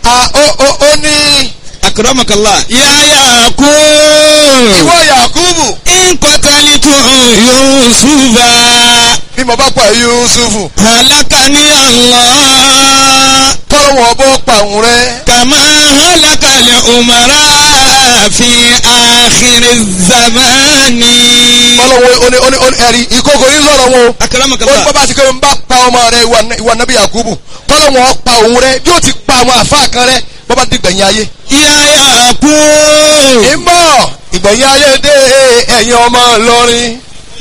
a ó ó ó ní akramakallah ya yakub ìwọ yakubu in qatalitu yusufa bí mo bá pa yusufu halakani allah kọ́lọ́wọ́ bọ́ pa òun rẹ kama halaka al-umara fi akhir zamani kọ́lọ́wọ́ oní oní oní ẹ̀rí ìkókò yín sọ̀rọ̀ wọn o. ó ní akramakallah bàbá àti kẹ́mi bá pa ọmọ rẹ ìwà- ìwà nàbí yakubu kọ́lọ́wọ́ pa òun rẹ yóò ti pa àwọn àfa kan rẹ bọ́bá dìgbẹ̀yìn ayé. ya yakub ìmọ̀ ìgbẹ̀yìn ayé dé ẹ̀yin ọmọ Ìlọrin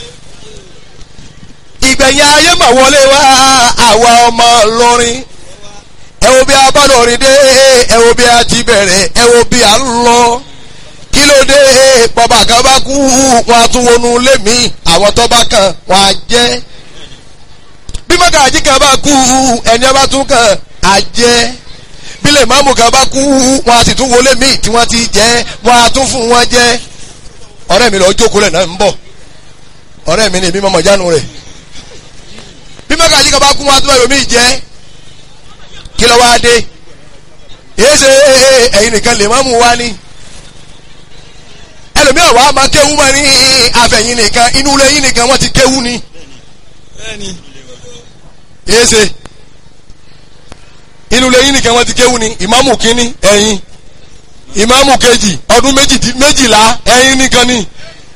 ìgbẹ̀yìn ayé mà wọlé wá àwa ọmọ Ìlọrin ẹ wo bí a bá lọrin dé ẹ wo bí a ti bẹ̀rẹ̀ ẹ wo bí a ń lọ kí ló dé bàbá kan bá kú wọn a tún wọnú ilé mi àwọn tó bá kàn wọn á jẹ́ bí mọ́gàjí kan bá kú ẹni ọba tún kàn á jẹ́ bílẹ̀ máàmù kan bá kú wọn a sì tún wọlé míì tí wọ́n ti jẹ́ wọn a tún fún wọn jẹ́ ọ̀rẹ́ mi lọ jókòó lẹ̀ náà ń bọ̀ ọ̀rẹ́ mi ni èmi mọ̀mọ́ jánu rẹ̀ bí mọ́gàjí kan bá kú wọn a tún bá yomi jẹ́ kí ló wá dé èyí ṣe ẹ̀yin nìkan lè máàmù wá ní ẹlòmíràn wàá máa kéwú mọ́ ní àfẹ̀yìn nìkan inú ilé yín nìkan wọ́n ti kéwú ni èyí ṣe inú ilé yín nìkan wọ́n ti kéwú ni ìmáàmù kínní ẹ̀yin ìmáàmù kejì ọdún méjì- méjìlá ẹ̀yin nìkan ni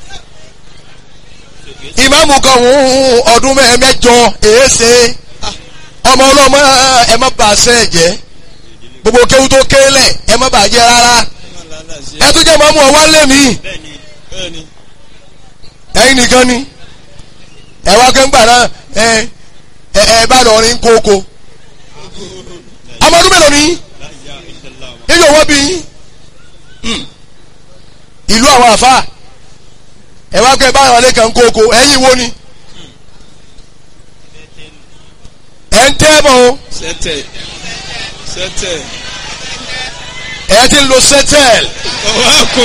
ìmáàmù kan ń ọdún mẹ́- mẹ́jọ èéṣe ọmọ ọlọ́mọ ẹ má bàa ṣe ẹ̀ jẹ́ gbogbo kéwú tó kélẹ̀ ẹ má bàa jẹ́ rárá ẹ tún jẹ́ ìmáàmù ọwọ́ lé mi ẹ̀yin nìkan ni ẹ wá kẹ́ńgbà náà ẹ ẹ ẹ bá lọ rin kókó ọmọ ọdún mélòó ni yíyọ wọ́n bí yín Hmm. ìlú àwọn àfa ẹ wá kẹ́ báwọn alẹ́ kan kókó ẹ̀yin wo ni ẹ̀ ń tẹ́ bọ̀ o sẹtẹ sẹtẹ ẹ̀ ti ń lo sẹ́tẹ̀l ọwọkọ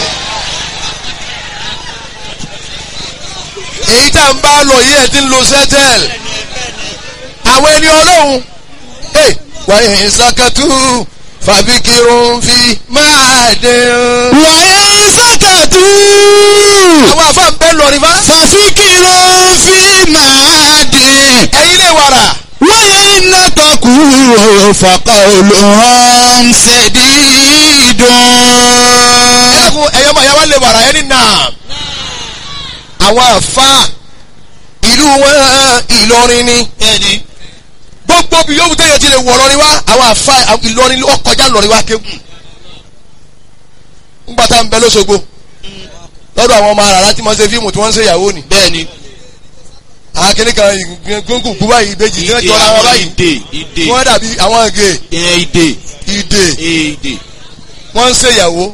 èyí tá n bá lọ yìí ẹ̀ ti ń lo sẹ́tẹ̀l àwọn ẹni ọlọ́run ẹ wàyí ìsàkàtú fàbíkirun fi máa dé o. wàyà sàkàtú àwọn àfa ń bẹ́ lọ rí fa fàfikìrò fi máa dé ẹ̀yin lè wàrà wàyà iná tọkù fàkà olùhàn ṣẹdídùn. ẹ̀kún ẹ̀yọ́ máa yá wá lè wàrà ẹni náà àwọn àfa ìlú wọn Ìlọrin ni bẹ́ẹ̀ni gbogbo bí yóò tẹ̀yẹ ti lè wọ̀ lọ́rin wá àwọn àfa Ìlọrin ó kọjá lọ́rin wá kéwù ńgbà tá à ń bẹ lọ́sọ̀gbọ̀ lọ́dọ̀ àwọn ọmọ àràrá tí wọ́n ṣe fíìmù tí wọ́n ń ṣe ìyàwó ni bẹ́ẹ̀ni akíní kan gbóngùn kú báyìí ìbejì tí wọ́n jọra wọn báyìí ìdè ìdè wọ́n dàbí àwọn ìgè ẹ ìdè ìdè ìdè wọ́n ń ṣe ìyàwó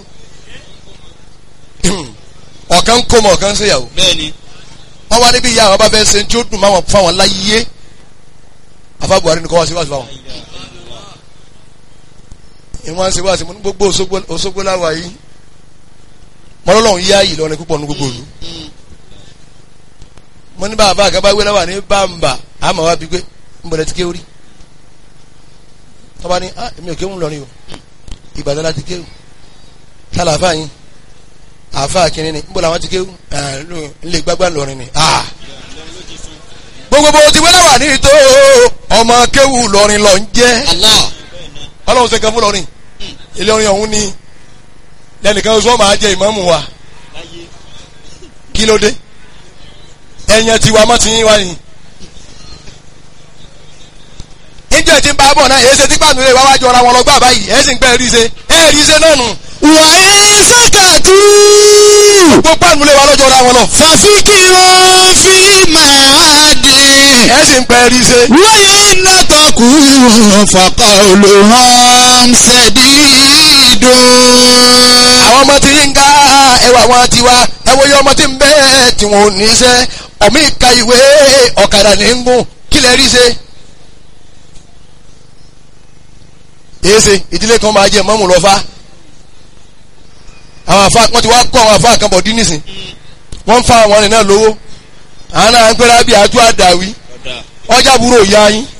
ọ̀kan ń kó mọ̀ ọ̀kan ń ṣe ìyàwó bẹ́ẹ̀ni wọ́n wá níbi ìyá àwọn bá fẹ́ ṣe tí ó dùn máwọn fáwọn láyé afa Buhari nìkan wá sí wáṣí fáwọn. ìwọ́n ṣe wáṣí mo ní gbogbo Òṣogbo Òṣogbo láwa yìí mọ́lọ́lọ́hún yá yìí lọ́rin púpọ̀ ní gbogbo òlu. mo ní bàbá àgàbà wé láwà ní bàmbà àmọ́ wá bí gbé ń bọ̀dẹ̀ ti kéwù rí. tọ́ba ní ah èmi ò kéwù lọ́rin o Ìbàdàn láti kéwù tálà àfáà yín àfáà kìnínní ni ń bọ̀ làwọn ti kéwù ńlẹ̀ gbágbá lọ́rin ni ah gbogbo bó ti wẹ́lẹ̀ wà ní ìtò ọmọ kéwù lọ́rin lọ ń jẹ́ Allah ọlọ́run ṣe kan fún lọ́rin ilé orin ọ̀hún ni lẹ́nìkan sọ máa jẹ ìmáàmù wa kí ló dé ẹ̀yàn tiwa mọ́ ti yín wá ni. níjẹ́ tí ń bá bọ̀ náà èyí ṣe tí pàánù rẹ̀ wá wájú ọ̀ra wọn lọ gbà báyìí ẹ̀ sì ń pẹ́ rí ṣe ẹ̀ rí ṣe náà nù wàyà sàkàtú gbogbo pàánù rẹ̀ wá lọ́jọ́ ọ̀ra wọn lọ fàfikìrò fi máa dé. ẹ̀ sì ń pẹ́ rí ṣe. wáyà iná tọkù fàkà olùhàn ṣẹdídùn. àwọn ọmọ tí ń ga ẹwà wọn ti wá ẹwọ yẹ ọmọ tí ń bẹ tí wọn ò ní iṣẹ́ ọmọ ìka ìwé ọ̀kadà ní ń gùn kí lè rí ṣe. èsè ìdílé kan máa jẹ mọ́mù lọ́fà àwọn àfa wọn ti wá kọ́ àwọn àfa kan bọ̀ dín nísìn wọ́n ń fa àwọn ọ̀rìn náà lówó àwọn náà ń pẹ́rẹ́ bí àjọ àdàwí ọjà burú òya yín